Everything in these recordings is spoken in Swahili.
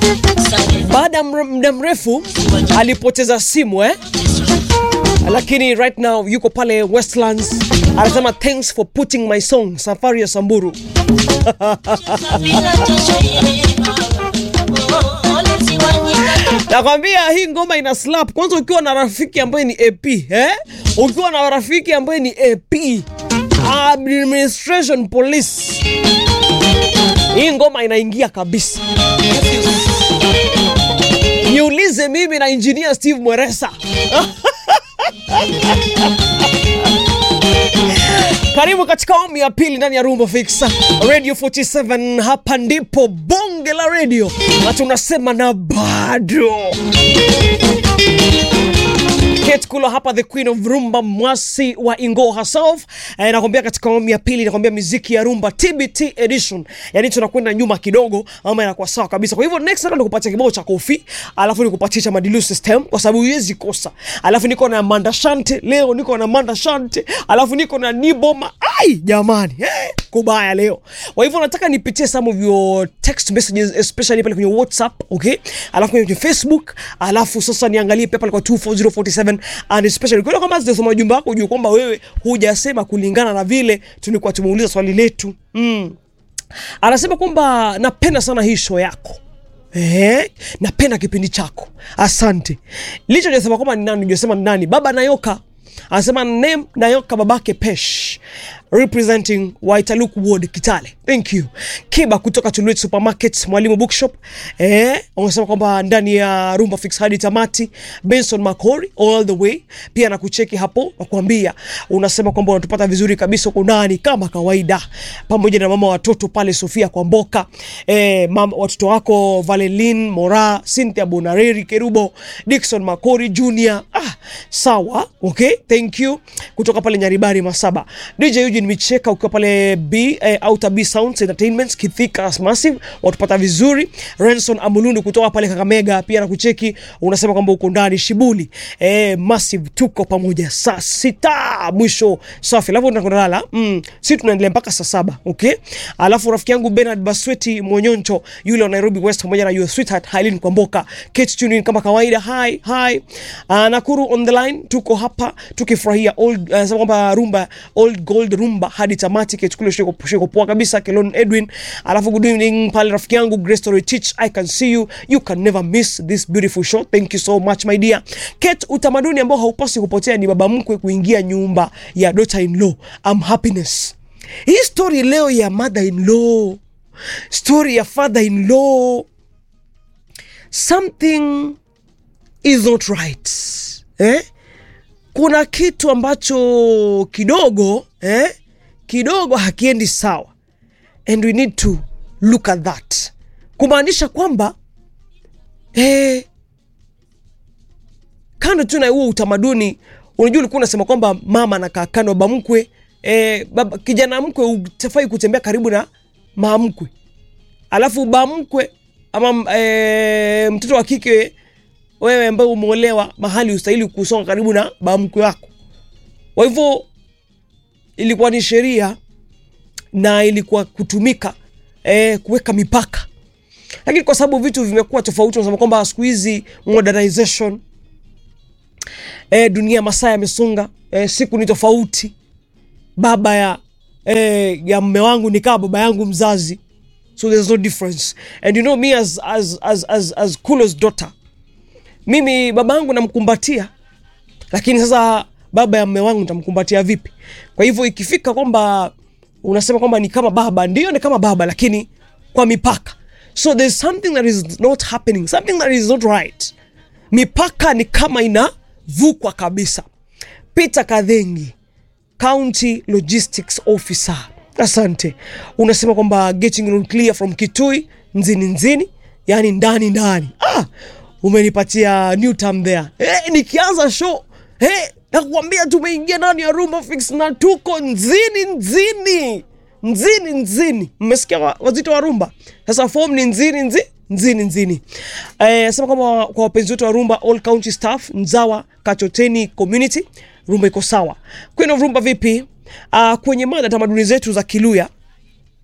baada ya mre- muda mrefu alipoteza simu eh? lakini right now yuko pale Westlands anasema thanks for putting my song safari ya Samburu nakwambia hii ngoma ina slap kwanza ukiwa na rafiki ambaye ni AP eh? ukiwa na rafiki ambaye ni AP administration police hii ngoma inaingia kabisa niulize mimi na engineer Steve Mweresa karibu katika awamu ya pili ndani ya Rumba Fix Radio 47. Hapa ndipo bonge la radio na tunasema na bado Kate Kulo hapa the queen of rumba mwasi wa Ingo herself eh, nakwambia katika awamu ya pili nakwambia muziki ya rumba TBT edition, yani tunakwenda nyuma kidogo, ama inakuwa sawa kabisa. Kwa hivyo next time nikupatia kibao cha kofi, alafu nikupatie cha Madilu system, kwa sababu huwezi kosa. Alafu niko na Manda Shante leo, niko na Manda Shante, alafu niko na Niboma. Ai jamani, eh, kubaya leo. Kwa hivyo nataka nipitie some of your text messages especially pale kwenye WhatsApp, okay? Alafu kwenye Facebook, alafu sasa niangalie pia pale kwa 24047 and especially kwa kama sijasoma ujumbe wako ujue kwamba wewe hujasema kulingana na vile tulikuwa tumeuliza swali letu. Mm. Anasema kwamba napenda sana hii show yako. Eh, napenda kipindi chako. Asante. Licho jasema kwamba ni nani, jasema ni nani? Baba Nayoka. Anasema name Nayoka babake Pesh representing Waitaluk Ward Kitale. Thank you. Kiba kutoka Tuluet Supermarket, Mwalimu Bookshop. Eh, wanasema kwamba ndani ya Rumba Fix hadi tamati. Benson Makori all the way. Pia nakucheki hapo nakwambia unasema kwamba unatupata vizuri kabisa huko ndani kama kawaida. Pamoja na mama watoto pale Sofia Kwamboka. Eh, mama watoto wako Valelin Mora, Cynthia Bonareri Kerubo, Dickson Makori Junior. Ah, sawa. Okay, thank you. Kutoka pale Nyaribari Masaba. DJ Eugene Micheka ukiwa pale B eh, Outer B Sounds Entertainment Kithika Massive watupata vizuri. Renson Amulundu kutoka pale Kakamega pia na kucheki unasema kwamba uko ndani Shibuli. Eh, Massive tuko pamoja saa sita mwisho safi. Alafu tunakwenda mm, si tunaendelea mpaka saa saba okay. Alafu rafiki yangu Bernard Basweti Monyoncho yule wa Nairobi West pamoja na your sweetheart Hailin Kwamboka Kate tuning kama kawaida. Hi hi. Uh, Nakuru on the line tuko hapa tukifurahia old uh, sema kwamba rumba old gold rumba hadi tamati kichukule shiko shiko poa kabisa Kelon Edwin alafu good evening pale rafiki yangu Grace Story Teach I can see you you can never miss this beautiful show thank you so much my dear Kate utamaduni ambao haupasi kupotea ni baba mkwe kuingia nyumba ya daughter in law am happiness hii story leo ya mother in law story ya father in law something is not right eh kuna kitu ambacho kidogo eh, kidogo hakiendi sawa and we need to look at that kumaanisha kwamba eh, kando tu na huo utamaduni unajua ulikuwa unasema kwamba mama anakaa kando baba mkwe eh, baba, kijana mkwe utafai kutembea karibu na mama mkwe alafu baba mkwe ama eh, mtoto wa kike wewe ambaye umeolewa mahali ustahili kusonga karibu na baba mkwe wako. Kwa hivyo ilikuwa ni sheria na ilikuwa kutumika eh, kuweka mipaka, lakini kwa sababu vitu vimekuwa tofauti, unasema kwamba siku hizi modernization eh, dunia masaa yamesonga, eh, siku ni tofauti. Baba ya eh, ya mme wangu ni kama baba yangu mzazi, so there's no difference and you know me as as as as, as Kulo's daughter mimi baba yangu namkumbatia, lakini sasa baba ya mme wangu nitamkumbatia vipi? Kwa hivyo ikifika kwamba unasema kwamba ni kama baba, ndio ni kama baba, lakini kwa mipaka. So there's something that is not happening, something that is not right. Mipaka ni kama inavukwa kabisa. Peter Kadhengi, County Logistics Officer, asante. Unasema kwamba getting on clear from Kitui nzini nzini, yani ndani ndani. Ah, umenipatia new term there. Eh, nikianza show eh, nakuambia tumeingia ndani ya Rumba Fix na tuko nzini nzini nzini nzini. Mmesikia wa- wazito wa rumba? Sasa form ni nzini nzi nzini nzini. Eh, sema kwamba kwa wapenzi wetu wa rumba, all county staff, Nzawa Kachoteni community, rumba iko sawa. Queen of Rumba vipi? Uh, kwenye mada tamaduni zetu za Kiluya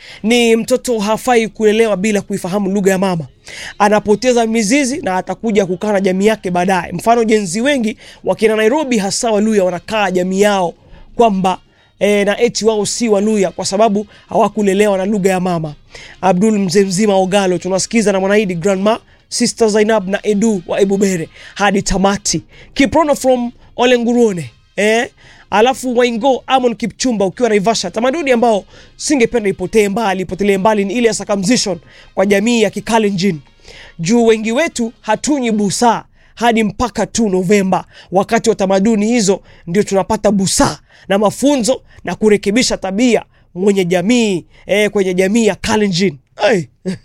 ni mtoto hafai kulelewa bila kuifahamu lugha ya mama. Anapoteza mizizi na atakuja kukaa na jamii yake baadaye. Mfano, jenzi wengi wakina Nairobi, hasa Waluya, wanakaa jamii yao kwamba e, na eti wao si Waluya kwa sababu hawakulelewa na lugha ya mama. Abdul mzee mzima Ogalo, tunasikiza na Mwanaidi Grandma Sister Zainab na Edu wa Ebubere hadi tamati. Kiprono from Olenguruone eh? Alafu Waingo Amon Kipchumba ukiwa Naivasha, tamaduni ambao singependa ipotee mbali, ipotelee mbali ni ile ya circumcision kwa jamii ya Kikalenjin. Juu wengi wetu hatunyi busaa hadi mpaka tu Novemba. Wakati wa tamaduni hizo ndio tunapata busaa na mafunzo na kurekebisha tabia mwenye jamii eh, kwenye jamii ya Kalenjin. Hey.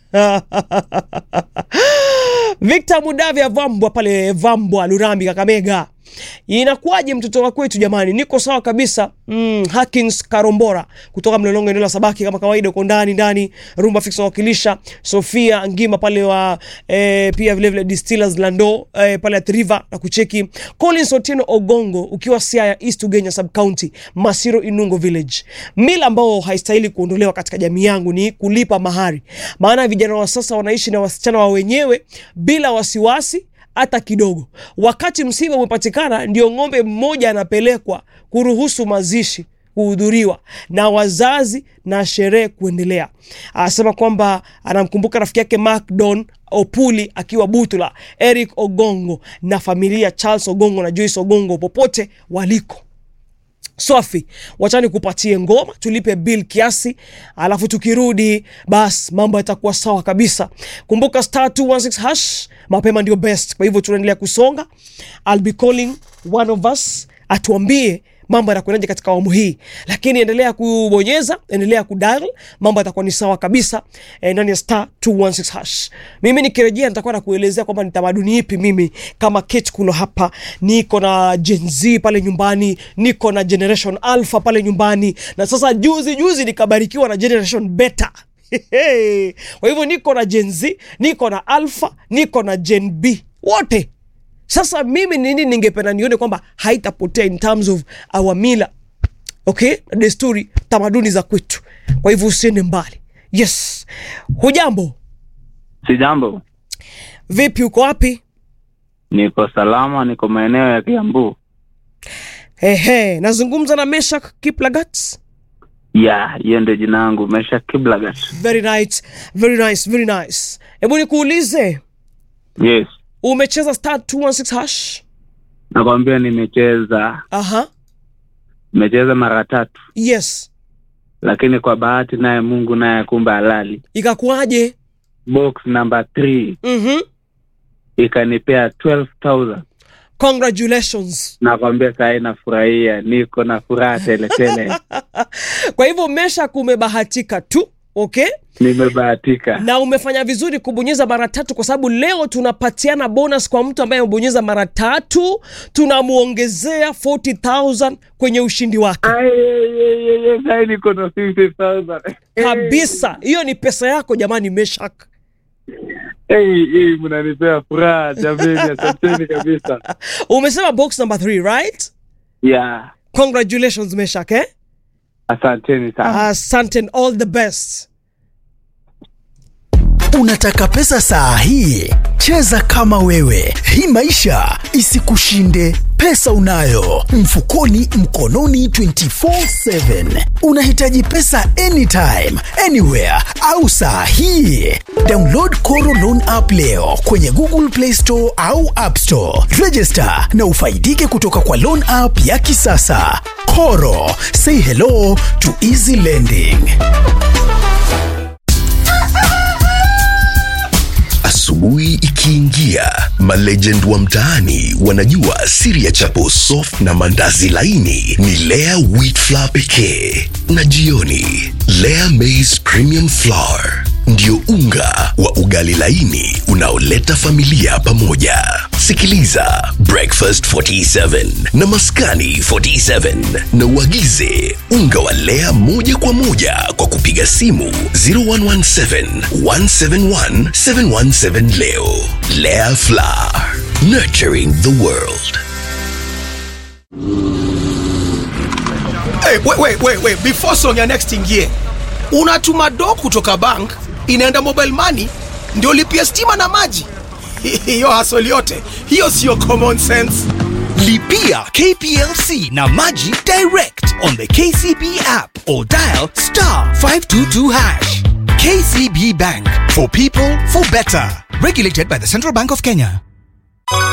Victor Mudavya Vambwa pale Vambwa Lurambi Kakamega. Inakuwaje mtoto wa kwetu jamani? Niko sawa kabisa. Mm, Hakins Karombora kutoka Mlolongo eneo la Sabaki kama kawaida uko ndani ndani. Rumba Fix wakilisha Sofia Ngima pale wa eh, pia vile vile Distillers Lando eh, pale at River na kucheki Collins Otieno Ogongo ukiwa Siaya East Ugenya Sub County Masiro Inungo Village. Mila ambao haistahili kuondolewa katika jamii yangu ni kulipa mahari. Maana vijana wa sasa wanaishi na wasichana wa wenyewe bila wasiwasi hata kidogo. Wakati msiba umepatikana, ndio ng'ombe mmoja anapelekwa kuruhusu mazishi kuhudhuriwa na wazazi na sherehe kuendelea. Anasema kwamba anamkumbuka rafiki yake Mark Don Opuli akiwa Butula, Eric Ogongo na familia Charles Ogongo na Joyce Ogongo popote waliko. Swafi, wachani kupatie ngoma tulipe bill kiasi, alafu tukirudi bas mambo yatakuwa sawa kabisa. Kumbuka star 216 hash mapema ndio best. Kwa hivyo tunaendelea kusonga. I'll be calling one of us atuambie mambo yanakwendaje katika awamu hii, lakini endelea kubonyeza, endelea kudial, mambo yatakuwa ni sawa kabisa eh, ndani ya star 216 hash. Mimi nikirejea nitakuwa na kuelezea kwamba ni tamaduni ipi mimi kama Kate Kulo hapa, niko na Gen Z pale nyumbani, niko na Generation Alpha pale nyumbani, na sasa juzi juzi nikabarikiwa na Generation Beta. Kwa hivyo niko na Gen Z, niko na Alpha, niko na Gen B wote sasa mimi nini ningependa nione kwamba haitapotea in terms of our mila okay, na desturi, tamaduni za kwetu. Kwa hivyo usiende mbali. Yes, hujambo? Si jambo, Vipi, uko wapi? niko salama, niko maeneo ya Kiambu. Ehe, nazungumza na Meshak Kiplagat. Ya, hiyo ndio jina yangu, Mesha Kiblagat. Very nice, very nice, very nice. Hebu nikuulize, Yes, umecheza star 216 hash? nakwambia nimecheza, Aha, nimecheza mara tatu, yes. lakini kwa bahati naye Mungu naye kumbe halali, Ikakuwaje? box number 3 Mhm. ikanipea 12000 Congratulations. nakwambia saa nafurahia, niko na furaha tele tele, Kwa hivyo Meshak umebahatika tu, okay? nimebahatika. na umefanya vizuri kubonyeza mara tatu, kwa sababu leo tunapatiana bonus kwa mtu ambaye amebonyeza mara tatu, tunamwongezea 40000 kwenye ushindi wake Ai, ai, ai, ai, ai, sai niko na 50000 kabisa. Hiyo ni pesa yako jamani, Meshak. Hey, hey, mnanipea furaha jameni, asanteni kabisa. Umesema box number 3 right? Yeah, Congratulations Meshak, eh? asanteni sana. Asante and all the best. Unataka pesa saa hii? Cheza kama wewe, hii maisha isikushinde. Pesa unayo mfukoni, mkononi, 24/7. Unahitaji pesa anytime, anywhere au saa hii? Download Koro Loan app leo kwenye Google Play Store au App Store. Register na ufaidike kutoka kwa loan app ya kisasa. Koro, say hello to easy lending. Asubuhi ikiingia, malegend wa mtaani wanajua siri ya chapo soft na mandazi laini ni Lea wheat flour pekee, na jioni Lea maize premium flour ndio unga wa ugali laini unaoleta familia pamoja. Sikiliza Breakfast 47 na Maskani 47 na uagize unga wa Lea moja kwa moja kwa kupiga simu 0117 171 717 leo. Lea Flour, nurturing the world. Hey, wait, wait, wait, wait. Before song ya next ingie, unatuma do kutoka bank inaenda mobile money ndio lipia stima na maji hiyo hasoli yote hiyo siyo common sense Lipia KPLC na Maji direct on the KCB app or dial star 522 hash. KCB Bank for people for better. Regulated by the Central Bank of Kenya.